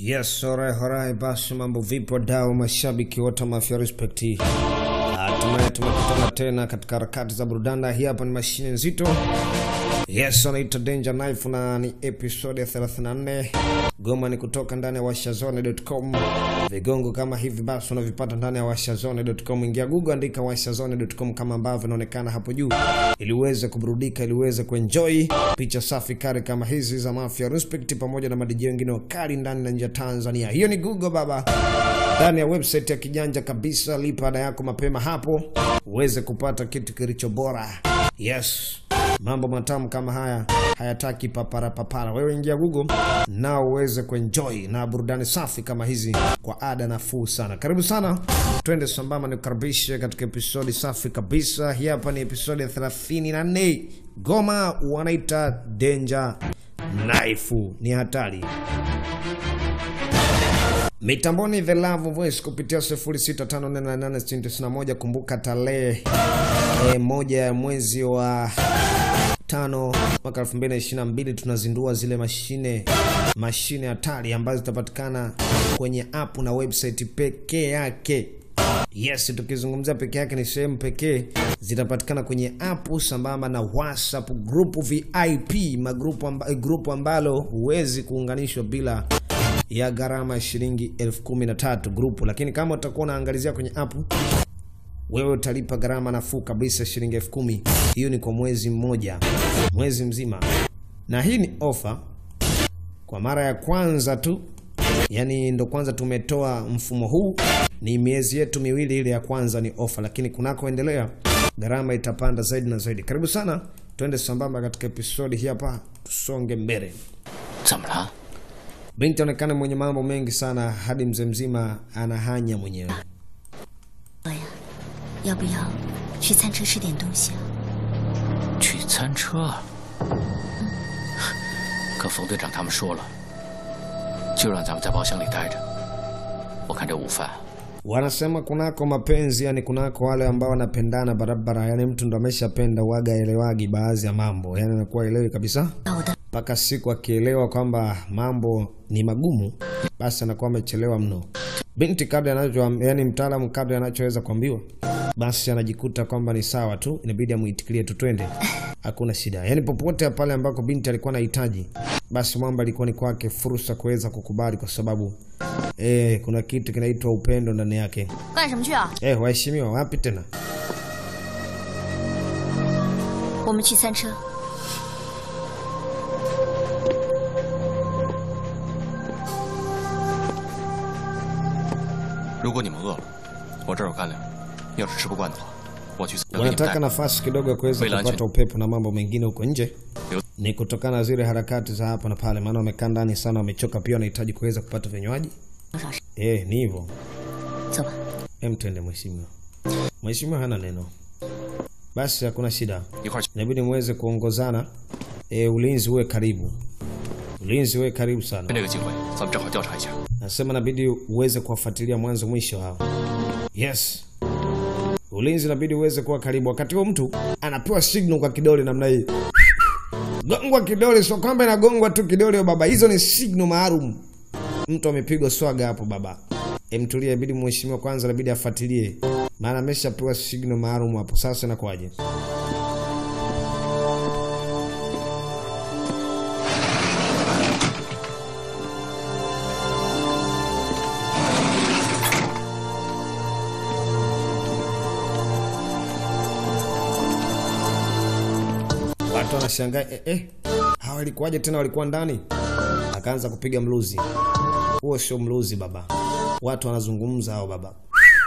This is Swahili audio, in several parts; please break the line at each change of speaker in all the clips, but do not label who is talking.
Yes, alright, alright. Basi mambo vipi wadau, mashabiki wote wa Mafia Respect. Hatimaye tumekutana tena katika harakati za burudani. Hii hapa ni mashine nzito. Yes, anaitwa Danger Knife na ni episode ya 34. Goma ni kutoka ndani ya washazone.com. Vigongo kama hivi basi unavipata ndani ya washazone.com. Ingia Google, andika washazone.com kama ambavyo inaonekana hapo juu, ili uweze kuburudika, ili uweze kuenjoy picha safi kari kama hizi za Mafia Respect pamoja na madiji wengine wakali ndani na nje ya Tanzania. Hiyo ni Google baba ndani ya website ya kijanja kabisa. Lipa ada yako mapema hapo uweze kupata kitu kilicho bora. Yes, mambo matamu kama haya hayataki papara papara. Wewe ingia Google nao uweze kuenjoy na burudani safi kama hizi kwa ada nafuu sana. Karibu sana, twende sambamba, nikukaribishe katika episodi safi kabisa. Hii hapa ni episodi ya 34. Goma wanaita Danger Knife, ni hatari mitamboni the love voice kupitia 06548891 kumbuka tarehe e, moja ya mwezi wa tano mwaka 2022 tunazindua zile mashine mashine hatari ambazo zitapatikana kwenye app na website pekee yake yes tukizungumzia peke yake ni sehemu pekee zitapatikana kwenye app sambamba na whatsapp group vip magrupu amba, grupu ambalo huwezi kuunganishwa bila ya gharama ya shilingi elfu kumi na tatu grupu lakini kama utakuwa unaangalizia kwenye app wewe utalipa gharama nafuu kabisa shilingi elfu kumi hiyo ni kwa mwezi mmoja mwezi mzima na hii ni ofa kwa mara ya kwanza tu yani ndo kwanza tumetoa mfumo huu ni miezi yetu miwili ile ya kwanza ni ofa lakini kunakoendelea gharama itapanda zaidi na zaidi karibu sana twende sambamba katika episodi hii hapa tusonge mbele
怎么了？
binti aonekana mwenye mambo mengi sana hadi mzee mzima anahanya mwenyewe
哥呀，要不要去餐车吃点东西啊？
去餐车？可冯队长他们说了，就让咱们在包厢里待着。我看这午饭
wanasema kunako mapenzi yani kunako wale ambao wanapendana barabara yani mtu ndo ameshapenda waga elewagi baadhi ya mambo yani anakuwa elewi kabisa
那我的
mpaka siku akielewa kwamba mambo ni magumu basi anakuwa amechelewa mno binti kadri anacho yani mtaalamu kadri anachoweza kuambiwa basi anajikuta kwamba ni sawa tu inabidi amuitikilie tu twende hakuna shida yani popote pale ambako binti alikuwa anahitaji basi mwamba alikuwa ni kwake fursa kuweza kukubali kwa sababu eh, kuna kitu kinaitwa upendo ndani yake
干什么去啊？
eh, waheshimiwa wapi tena
我们去餐车。
如果你们饿了，我这儿有干粮。要是吃不惯的话，我去能给你们
wanataka
带。
nafasi kidogo ya kuweza
Wait, lunch.
kupata upepo na mambo mengine huko nje
Yo.
ni kutokana na zile harakati za hapa na pale maana wamekaa ndani sana wamechoka pia wanahitaji kuweza kupata vinywaji
多少事？
eh, ni hivyo
走吧。
em twende mheshimiwa mheshimiwa hana neno basi hakuna shida
一块儿去。
inabidi muweze kuongozana e, ulinzi uwe karibu ulinzi uwe karibu sana
趁这个机会，咱们正好调查一下。
nasema inabidi uweze kuwafuatilia mwanzo mwisho hao yes ulinzi inabidi uweze kuwa karibu wakati huo mtu anapewa signal kwa kidole namna hii gongwa kidole sio kwamba inagongwa tu kidole baba hizo ni signal maalum mtu amepigwa swaga hapo baba emtulia ibidi mheshimiwa kwanza inabidi afuatilie maana ameshapewa signal maalum hapo sasa inakuwaje watu wanashangaa eh, eh, hawa walikuwaje tena walikuwa ndani akaanza kupiga mluzi huo sio mluzi baba watu wanazungumza hao baba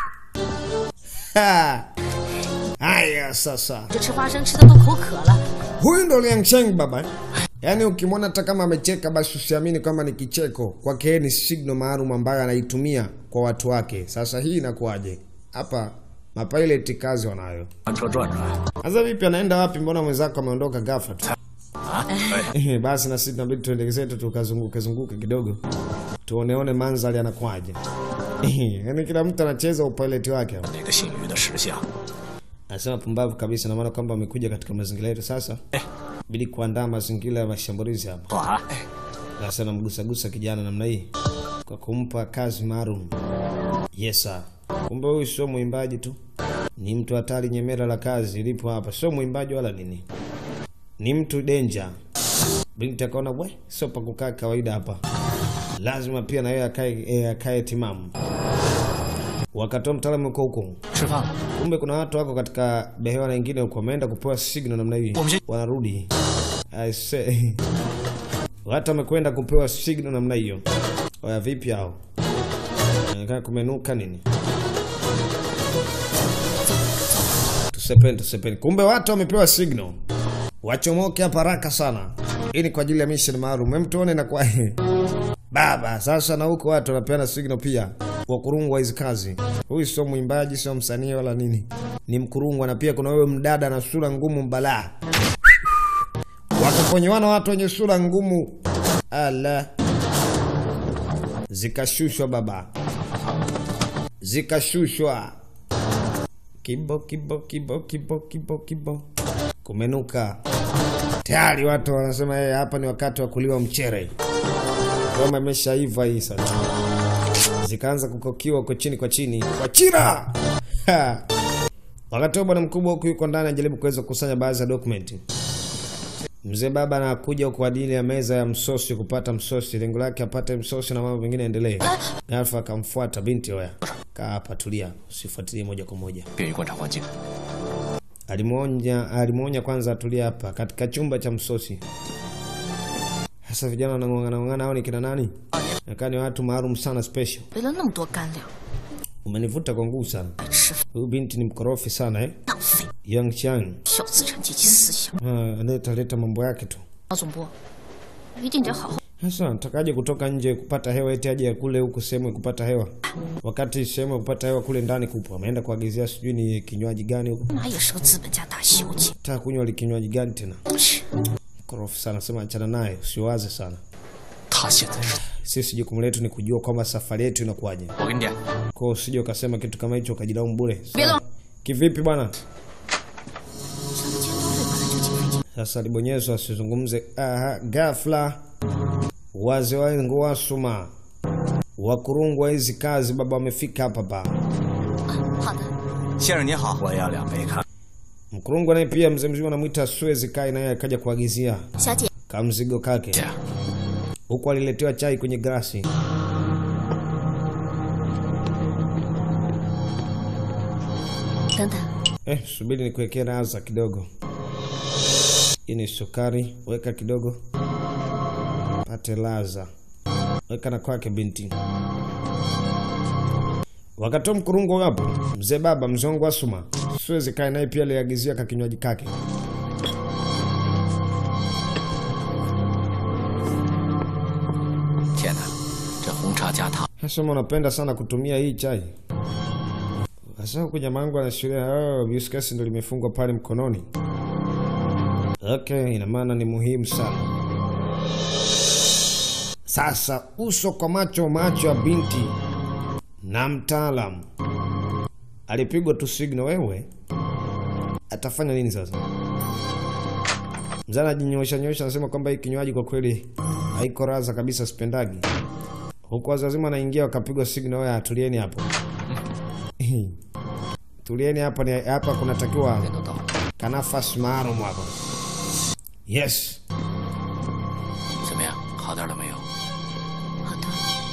Ha! haya sasa
这吃花生吃的都口渴了。
huyu ndo liangsheng baba yaani ukimwona hata kama amecheka basi usiamini kwamba ni kicheko kwake yeye ni signal maalum ambayo anaitumia kwa watu wake sasa hii inakuwaje hapa mapiloti kazi wanayo
船车转转。
sasa vipi anaenda wapi mbona mwenzako ameondoka ghafla tu basi na sisi tunabidi tuende zetu tukazunguke zunguke kidogo tuoneone mandhari anakwaje yaani kila mtu anacheza upiloti wake hapa.
那个姓于的石像，
anasema pumbavu kabisa na maana kwamba amekuja katika mazingira yetu sasa bidi kuandaa mazingira ya mashambulizi hapa
短，
sasa namgusagusa kijana namna hii kwa kumpa kazi maalum. Yes sir. Kumbe huyu sio mwimbaji tu, ni mtu hatari. Nyemera la kazi lipo hapa, sio mwimbaji wala nini, ni mtu danger. Binti akaona we, sio pa kukaa kawaida hapa, lazima pia na yeye akae eh, akae timamu. Wakatoa mtaalamu huko huko,
吃饭了。
kumbe kuna watu wako katika behewa na wengine huko wameenda kupewa signal namna hii,
Wamesha-
wanarudi. I say watu wamekwenda kupewa signal namna hiyo. Oya, vipi hao? Inaonekana kumenuka nini? Tusepeni, tusepeni. Kumbe watu wamepewa signal wachomoke hapa haraka sana. Hii ni kwa ajili ya mission maalum. Hem, tuone na kwa baba. Sasa na huko watu wanapeana signal pia wakurungwa hizi kazi. Huyu sio mwimbaji, sio msanii wala nini, ni mkurungwa. Na pia kuna wewe mdada na sura ngumu mbalaa, wakaponyewana watu wenye sura ngumu, ala, zikashushwa baba, zikashushwa kibo kibo kibo kibo kibo kibo, kumenuka tayari. Watu wanasema hey, hapa ni wakati wa kuliwa mchere. Ngoma imeshaiva hii sasa, zikaanza kukokiwa kwa chini kwa chini kwa chira Ha! Wakati huo bwana mkubwa huku yuko ndani anajaribu kuweza kukusanya baadhi ya dokumenti. Mzee baba anakuja huko kwa ajili ya meza ya msosi kupata msosi, lengo lake apate msosi na mambo mengine yaendelee. Ghafla akamfuata binti, oya, kaa hapa, tulia, usifuatilie moja kwa moja.
便于观察环境。
Alimwonya, alimwonya kwanza atulie hapa katika chumba cha msosi. Sasa vijana wanang'ong'ana ng'ong'ana, hao ni kina nani? Nakaa ni watu maalum sana special.
为了那么多干粮，
Umenivuta kwa nguvu sana.
白吃饭
Huyu binti ni mkorofi sana eh?
浪费，
Yang Chang.
小资产阶级思想。
Ah, analeta leta mambo yake tu.
老总部一定得好好
Sasa natakaje kutoka nje kupata hewa eti aje kule huku sehemu ya kupata hewa, wakati sehemu ya kupata hewa kule ndani kupo. Ameenda kuagizia sijui ni kinywaji gani huko,
妈也是个资本家大小姐，
taka kunywa li kinywaji gani tena.
切，
Korofi sana, sema achana naye, usiwaze sana.
他现在是，
Sisi jukumu letu ni kujua kwamba safari yetu inakuwaje.
我跟你点，
Kwa hiyo usije ukasema kitu kama hicho ukajilaumu bure.
Bila-
Sawa? Kivipi bwana?
三千多岁本来就挺费劲，
Sasa libonyezwa asizungumze. Aha, ghafla wazee wangu wasuma wakurungwa hizi kazi baba wamefika hapa pa
好的，
先生您好，我要两杯咖。
mkurungwa naye pia mzee mzima anamwita Suez Kai naye akaja kuagizia
小姐，
kamzigo kake
姐，
huku aliletewa chai kwenye grasi.
“等等，
Eh, subiri nikuwekee raza kidogo. Hii ni sukari, weka kidogo, pate laza, weka na kwake binti. Wakati huo mkurungo hapo, mzee baba mzongo wa suma Suez Kai naye pia aliagizia kakinywaji kake.
天哪，这红茶加糖，
Nasema unapenda sana kutumia hii chai. Sasa huku jamaa wangu anaashiria oh, viskasi ndo limefungwa pale mkononi. Okay, ina maana ni muhimu sana. Sasa uso kwa macho, macho ya binti na mtaalamu alipigwa tu signal. Wewe atafanya nini sasa? Mzee anajinyosha nyosha, anasema kwamba hii kinywaji kwa kweli haiko raza kabisa, sipendagi huku watu wazima wanaingia wakapigwa signal, ya tulieni hapo, tulieni hapa, ni hapa kunatakiwa
人都到了，
kanafasi maalum hapa. Yes,
怎么样？好点了没有？
好的，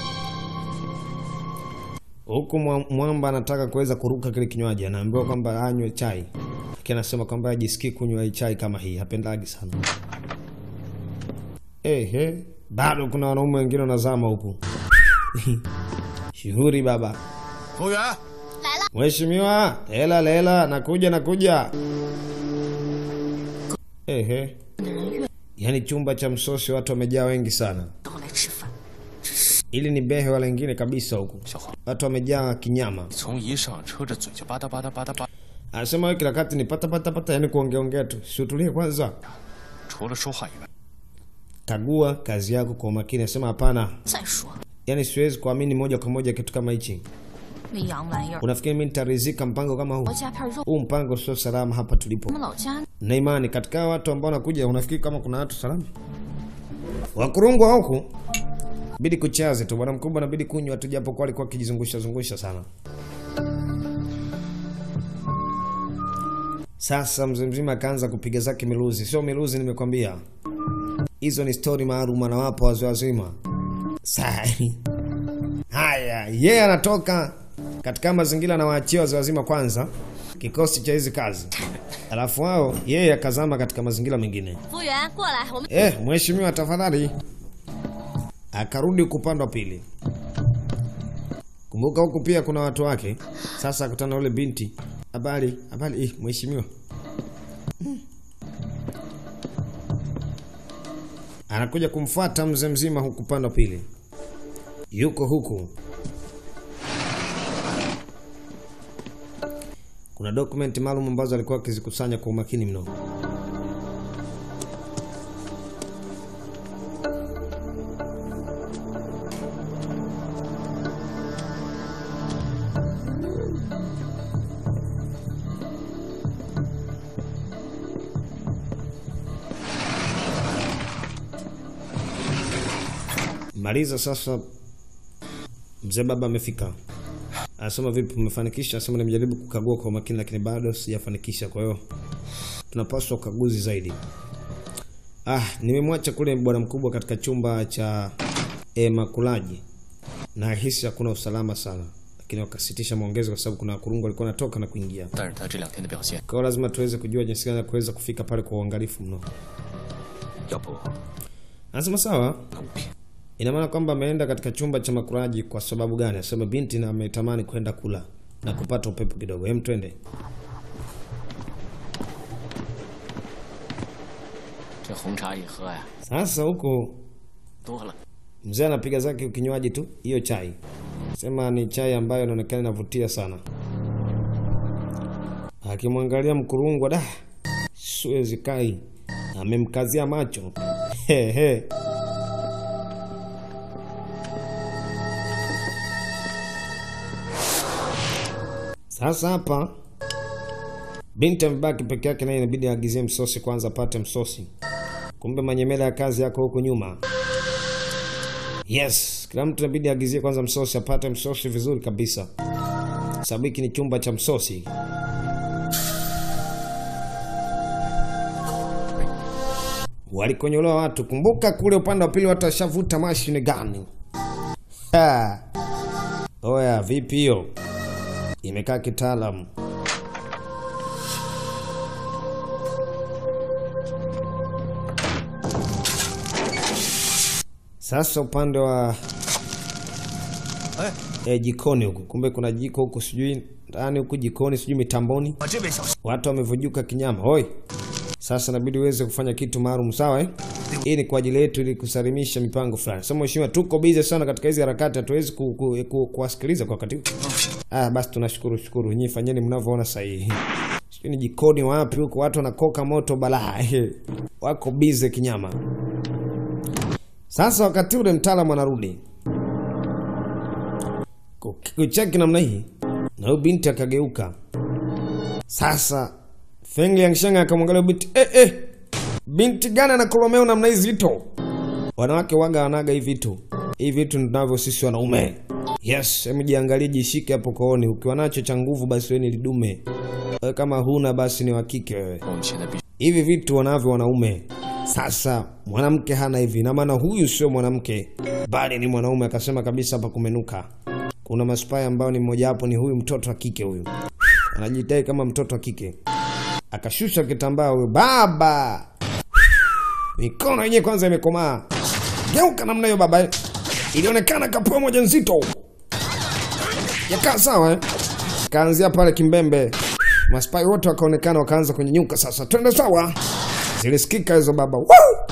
huku mwa- mwamba anataka kuweza kuruka kile kinywaji, anaambiwa kwamba anywe chai, lakini anasema kwamba ajisikii kunywa hii chai kama hii, hapendagi sana. Ehe, bado kuna wanaume wengine wanazama huku. Shughuri baba.
服务员，
Mheshimiwa, lela lela, nakuja nakuja. Ehe,
的人越
yaani chumba cha msosi watu wamejaa wengi sana.
都来吃饭，
Ili ni behe wala lingine kabisa huku,
小黄，
watu wamejaa kinyama.
你从一上车这嘴就吧嗒吧嗒吧嗒吧，
Anasema wewe kila wakati ni pata pata pata, yaani kuongea ongea tu. Si utulie kwanza,
除了说话以外，
kagua kazi yako kwa umakini. Anasema hapana,
再说
yaani siwezi kuamini moja kwa moja kitu kama hichi.
那洋玩意儿，
Unafikiri mimi nitaridhika mpango kama huu?
我加片肉，
Huu mpango sio salama hapa tulipo.
我们老家
na imani katika watu ambao wanakuja, unafikiri kama kuna watu salama? Wakurungwa huku bidi kuchaze tu bwana mkubwa, nabidi kunywa tu, japo kwa alikuwa akijizungusha zungusha sana. Sasa mzee mzima akaanza kupiga zake miluzi, sio miluzi, nimekwambia hizo ni stori maalum, anawapa wazee wazima. Sai haya, yeye anatoka katika mazingira, anawaachia wazee wazima kwanza kikosi cha hizi kazi, alafu wao yeye akazama katika mazingira mengine.
服务员过来，我们
Eh, mheshimiwa tafadhali. Akarudi huku upande wa pili. Kumbuka huku pia kuna watu wake. Sasa akutana na yule binti. Habari, habari, eh, mheshimiwa. Hmm. Anakuja kumfuata mzee mzima huku upande wa pili. Yuko huku. Kuna dokumenti maalum ambazo alikuwa akizikusanya kwa umakini mno. Maliza sasa. Mzee baba amefika, anasema vipi, umefanikisha? Anasema nimejaribu kukagua kwa makini, lakini bado sijafanikisha. Kwa hiyo tunapaswa ukaguzi zaidi. Ah, nimemwacha kule bwana mkubwa katika chumba cha e, makulaji na hisi hakuna usalama sana, lakini wakasitisha maongezi kwa sababu kuna wakurungu walikuwa wanatoka na kuingia.
但是他这两天的表现，
Kwa hiyo lazima tuweze kujua jinsi gani ya kuweza kufika pale kwa uangalifu mno.
要不
Anasema sawa,
那物品
Ina maana kwamba ameenda katika chumba cha makulaji kwa sababu gani? Asema binti na ametamani kwenda kula na kupata upepo kidogo. Hem, twende.
这红茶一喝呀，
Sasa huko
多了。
mzee anapiga zake kinywaji tu, hiyo chai. Sema ni chai ambayo inaonekana inavutia sana. Akimwangalia mkurungwa, da, siwezi kai, amemkazia macho he he. Sasa hapa binti amebaki peke yake, naye inabidi aagizie msosi kwanza, apate msosi. Kumbe manyemela ya kazi yako huku nyuma. Yes, kila mtu inabidi aagizie kwanza msosi, apate msosi vizuri kabisa, sababu hiki ni chumba cha msosi. Walikonyolewa watu. Kumbuka kule upande wa pili watu washavuta mashine gani? Ha. Oya, vipi hiyo? Imekaa kitaalamu. Sasa upande wa
Eh.
eh, jikoni huku, kumbe kuna jiko huku, sijui ndani huku jikoni, sijui mitamboni,
把这位小心，
watu wamevujuka kinyama. Hoi, sasa inabidi uweze kufanya kitu maalum, sawa eh? Hii ni kwa ajili yetu, ili kusalimisha mipango fulani. Sasa mheshimiwa, tuko busy sana katika hizi harakati, hatuwezi ku, ku, ku, kuwasikiliza kwa wakati huu. Ah, basi tunashukuru shukuru, nyinyi fanyeni mnavyoona sahihi. Sijui ni jikoni wapi huko, watu wanakoka moto balaa, wako busy kinyama. Sasa wakati ule mtaalamu anarudi Ku- kucheki namna hii, na huyu binti akageuka. Sasa Feng Liangsheng akamwangalia huyu binti, eh, eh, binti gani anakolomea namna hii zito? Wanawake waga wanaga hivi vitu, hivi vitu tunavyo sisi wanaume. Yes, hebu jiangalie, jishike hapo kooni. Ukiwa nacho cha nguvu, basi wewe ni lidume. Wewe kama huna, basi ni wa kike wewe
我们现在必须
hivi vitu wanavyo wanaume. Sasa mwanamke hana hivi, na maana huyu sio mwanamke bali ni mwanaume. Akasema kabisa hapa kumenuka, kuna maspai ambao ni mmoja wapo ni huyu mtoto wa kike, huyu anajidai kama mtoto wa kike. Akashusha kitambaa huyu baba, mikono yenyewe kwanza imekomaa, geuka namna hiyo baba, ilionekana kapua moja nzito, yakaa sawa eh? Kaanzia pale kimbembe maspai wote wakaonekana wakaanza kunyenyuka. Sasa twende sawa, zilisikika hizo baba. Woo!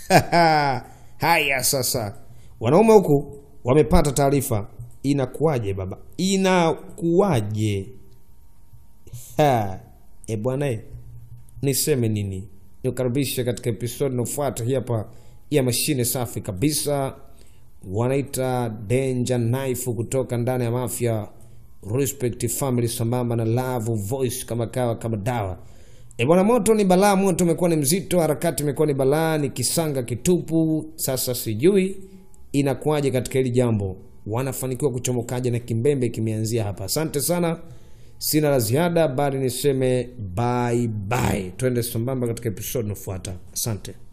Haya sasa, wanaume huku wamepata taarifa. Inakuwaje baba, inakuwaje? Ha, E bwana, e, niseme nini? Nikukaribisha katika episodi inayofuata hii hapa ya mashine safi kabisa, wanaita Danger Knife kutoka ndani ya Mafia Respect Family, sambamba na Love Voice kama kawa kama dawa. E bwana, moto ni balaa, moto umekuwa ni mzito, harakati imekuwa ni balaa, ni kisanga kitupu. Sasa sijui inakuwaje katika hili jambo wanafanikiwa kuchomokaje na kimbembe kimeanzia hapa asante sana sina la ziada bali niseme bye bye twende sambamba katika episode inayofuata asante